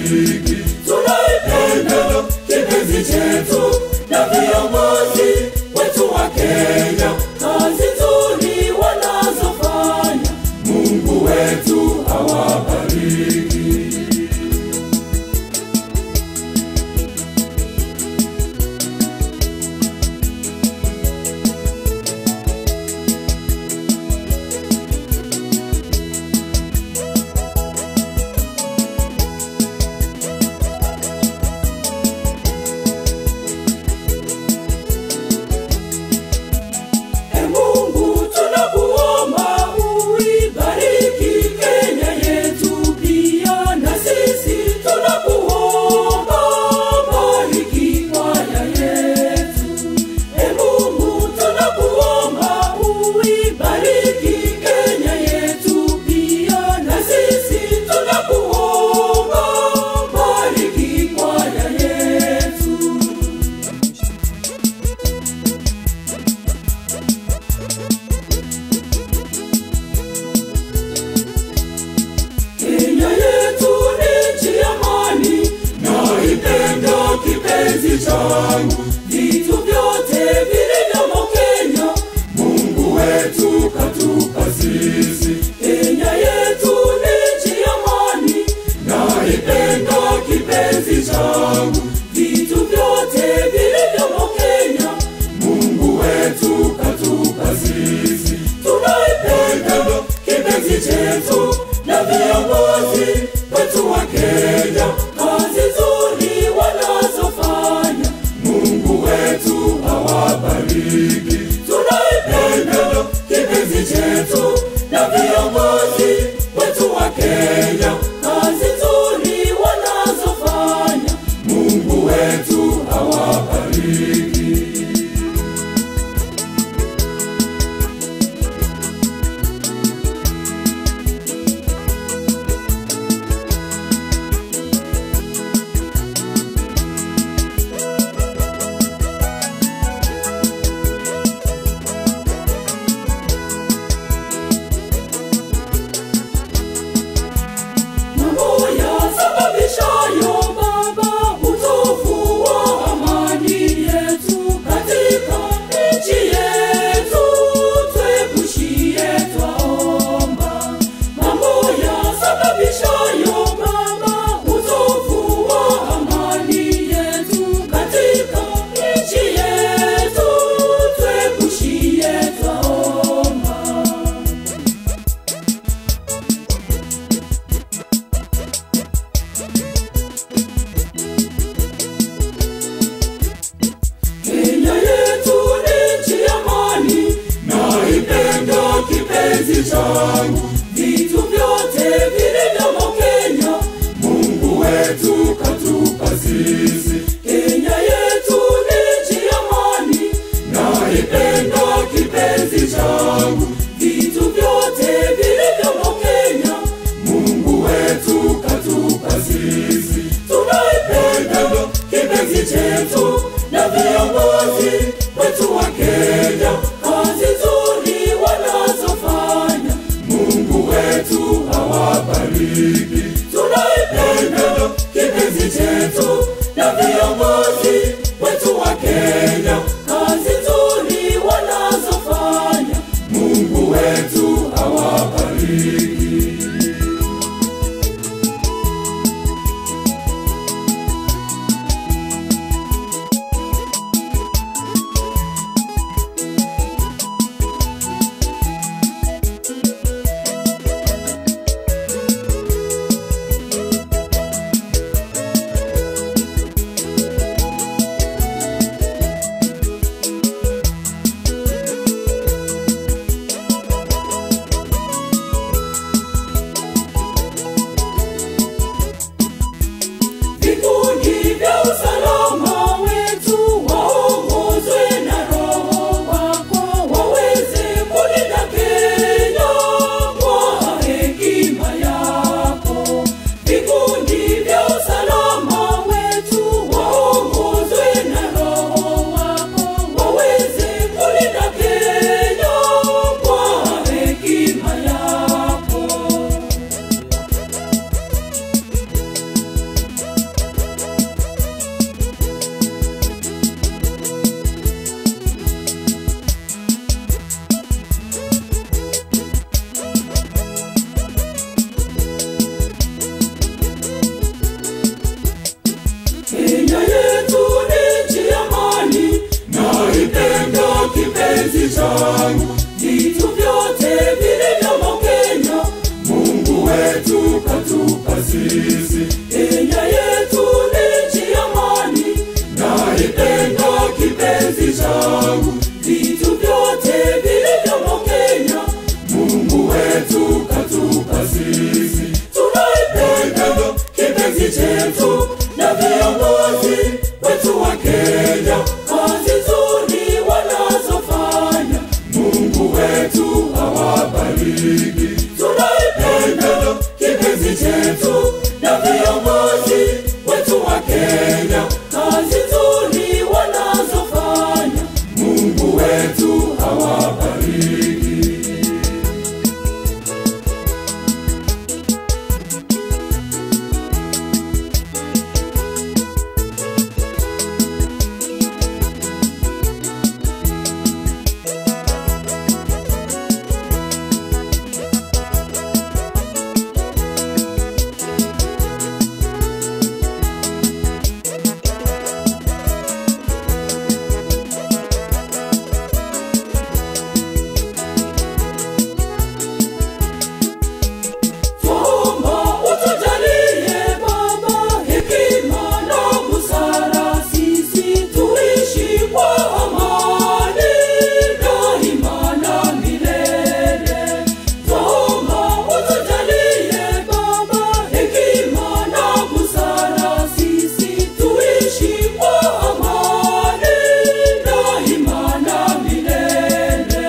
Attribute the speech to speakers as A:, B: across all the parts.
A: awabariki. Tunaipenda kipenzi chetu na viongozi wetu wa Kenya, kazi nzuri wanazofanya, Mungu wetu awabariki. E Mungu tunakuomba uibariki Kenya yetu pia na sisi tunakuomba bariki kwaya yetu. E Mungu tunakuomba uibariki Kenya yetu pia na sisi tunakuomba bariki kwaya yetu. Kenya yetu ni nchi ya amani, naipenda kipenzi changu, vitu vyote vilivyomo Kenya, Mungu wetu katupa sisi. Kenya yetu ni nchi ya amani, naipenda kipenzi changu, vitu vyote vilivyomo Kenya, Mungu wetu katupa sisi. Tunaipenda kipenzi chetu na viongozi wetu wa Kenya, kazi nzuri wanazofanya, Mungu wetu awabariki. Tunaipenda kipenzi chetu na viongozi wetu wa Kenya, kazi nzuri wanazofanya, Mungu wetu awabariki. Mambo yasababishayo Baba utovu wa amani yetu katika nchi yetu, tuepushie twaomba. Mambo yasababishayo Baba utovu wa amani yetu katika nchi yetu, tuepushie twaomba. Kenya yetu ni nchi ya amani, naipenda kipenzi changu, vitu vyote vilivyomo Kenya, Mungu wetu katupa sisi. Kenya yetu ni nchi ya amani, naipenda kipenzi changu, vitu vyote vilivyomo Kenya, Mungu wetu katupa sisi. Tunaipenda kipenzi chetu na viongozi wetu wa Kenya, kazi nzuri wanazofanya, Mungu wetu awabariki. Tunaipenda kipenzi chetu na changu, vitu vyote vilivyomo Kenya, Mungu wetu katupa sisi. Kenya yetu ni nchi ya amani, naipenda kipenzi changu, vitu vyote vilivyomo Kenya, Mungu wetu katupa sisi. Tunaipenda kipenzi chetu na viongozi wetu wa Kenya, kazi nzuri wanazofanya, Mungu wetu awabariki. Tunaipenda kipenzi chetu na viongozi wetu wa Kenya, kazi nzuri wanazofanya, Mungu wetu awabariki. Tuomba utujalie Baba hekima na busara, sisi tuishi kwa amani daima na milele. Tuomba utujalie Baba hekima na busara, sisi tuishi kwa amani daima na milele.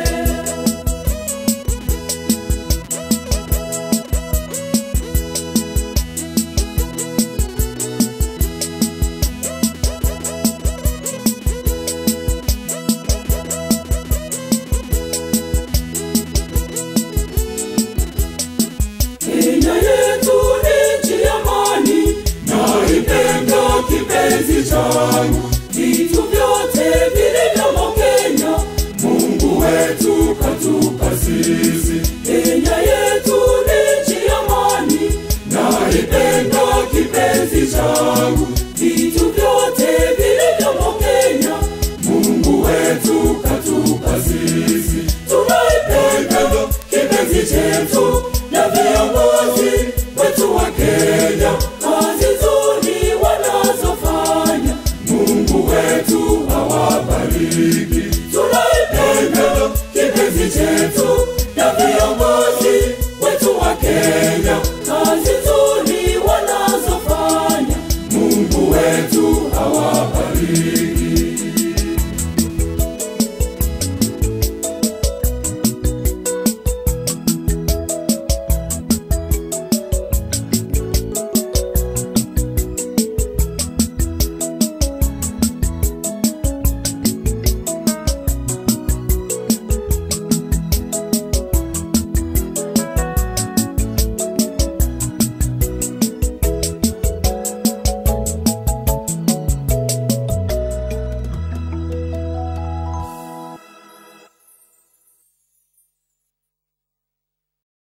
A: Kenya yetu ni nchi ya amani, naipenda kipenzi changu, vitu vyote vilivyomo Kenya, Mungu wetu katupa sisi. Kenya yetu ni nchi ya amani, naipenda kipenzi changu,